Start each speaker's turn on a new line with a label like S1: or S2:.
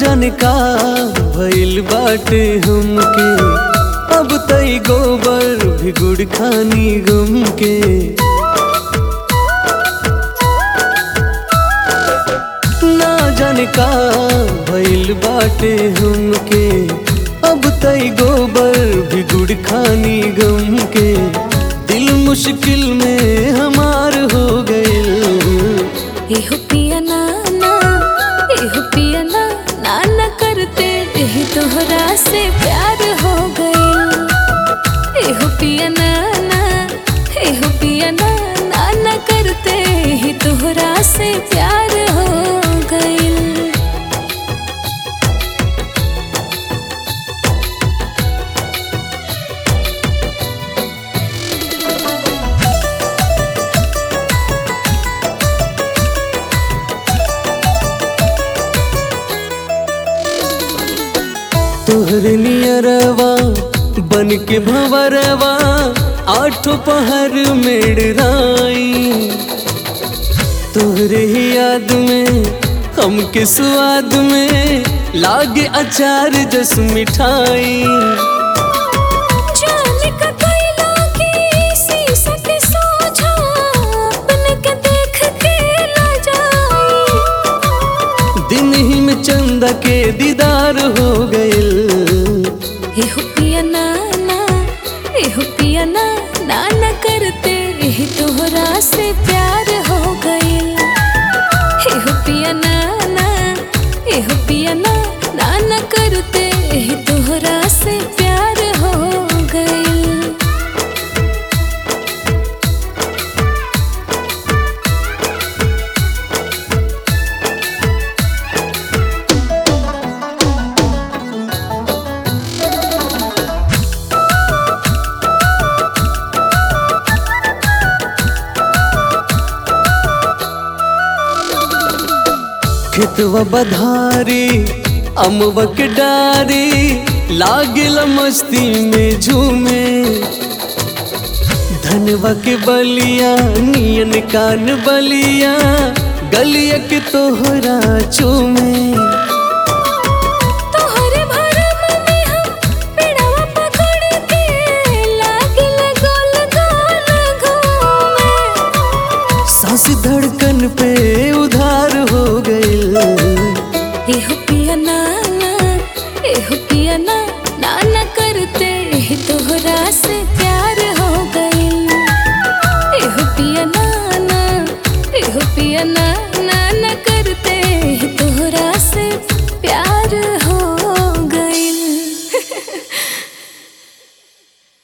S1: जाने का भइल बाटे हमके अब तई गोबर भी गुड़ खानी गम के ना जाने का भइल बाटे हमके अब तई गोबर भी गुड़ खानी गम के दिल मुश्किल में हमार हो गइल
S2: एहो पिया नाना एहो पिया ना नाना करते यही तोहरा से प्यार हो गइल एहो पिया नाना एहो पिया ना नाना करते यही तोहरा से प्यार हो गइल
S1: तोहरे नियरवा बन के भंवरवा आठों पहर मेड़राई तोहरे ही याद में हमके स्वाद में लागे अचार जस मिठाई
S2: जाने का कैला की शीशा के सोझा अपने के देख के ना जाई
S1: दिन ही में चंदा के दीदार हो गइल
S2: एहो पिया नाना एहो पिया ना नाना करते यही तोहरा से प्यार हो गइल एहो पिया नाना एहो पिया ना नाना करते यही तोहरा से प्यार हो गइल
S1: खेतवा बधारी अमवा के डारी लागिल मस्ती में झूमे धनवा के बलिया नियन कान बलिया गलिया के तोहरा चूमे
S2: तोहरे भरम में हम पेड़वा पकड़ के लागिल गोल गोल घूमे
S1: सांस धड़कन पे उधार हो गइल
S2: एहो पिया नाना एहो पिया ना नाना करते यही तोहरा से प्यार